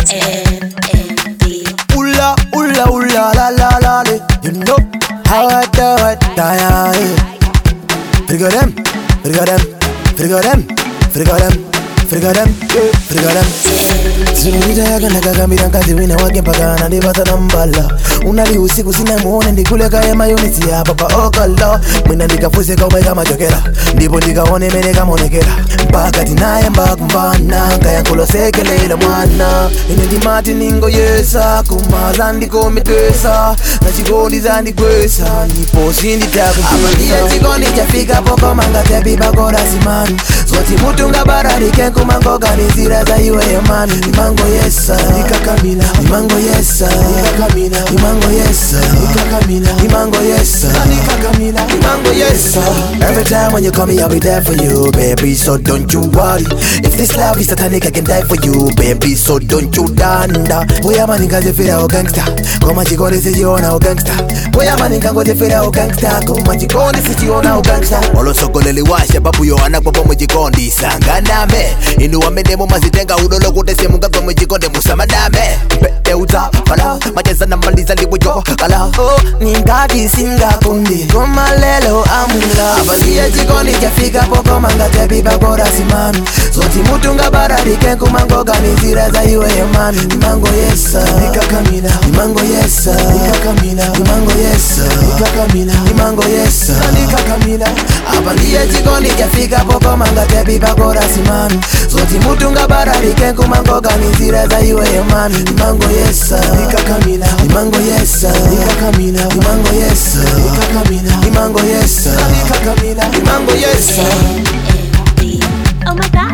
Ula, ula, ula, la, la, la, la. You know how I do it, yeah, yeah. Frigo them, frigo them, frigo them, frigo them, frigo them, yeah, frigo them. zinonitayakandakakambira mkazi wina wake mpaka anandipata na mbala unali usiku sinamuone ndikuleka emayunisi yapa pa okalo mwina ndikafuse kaumwe kamachokera ndipo ndikaone mene kamonekera mpaka tinaye mbakumvana nkayankulosekelela mwana ine ndimati ningoyesa kumaza ndikomitwesa na chikondi zandigwesa ndipo sinditakuiye chikondi chafika pokomangatepibakorasimani zoti mutunga bararike kumangoganizira za iweyo mani imango yesa ikakamila imango yesa ikakamila imango yesa ikakamila imango yesa ikakamila imango yesa every time when you call me I'll be there for you baby so don't you worry if this love is satanic I can die for you baby so don't you danda boya manikazifira o gangsta koma chikondi sichiona o gangsta boya manikangozifira o gangsta koma chikondi sichiona o gangsta olosokoleli washa babu yohana kwapo muchikondi sanganame inu wamenemo mazitenga udolo kuti simungagwe muchikonde musamadame peteuta pala macheza na maliza libujo kala oh, ningati singakundi koma lelo amula abasiye chikondi chafika pokomangatepipa korasimani zoti mutunga bararike kumangoganizira za iweyo mani imango yesa ikakamila imango yesa ikakamila imango yesa ikakamila imango yesa ikakamila apa ndiye chikondi chafika pokomangatepipa korasimani zoti mutunga bararike kumangoganizira za iweyo mani imango yesa ikakamila imango yesa ikakamila imango yesa ikakamila imango yesa ikakamila imango yesa Oh my god.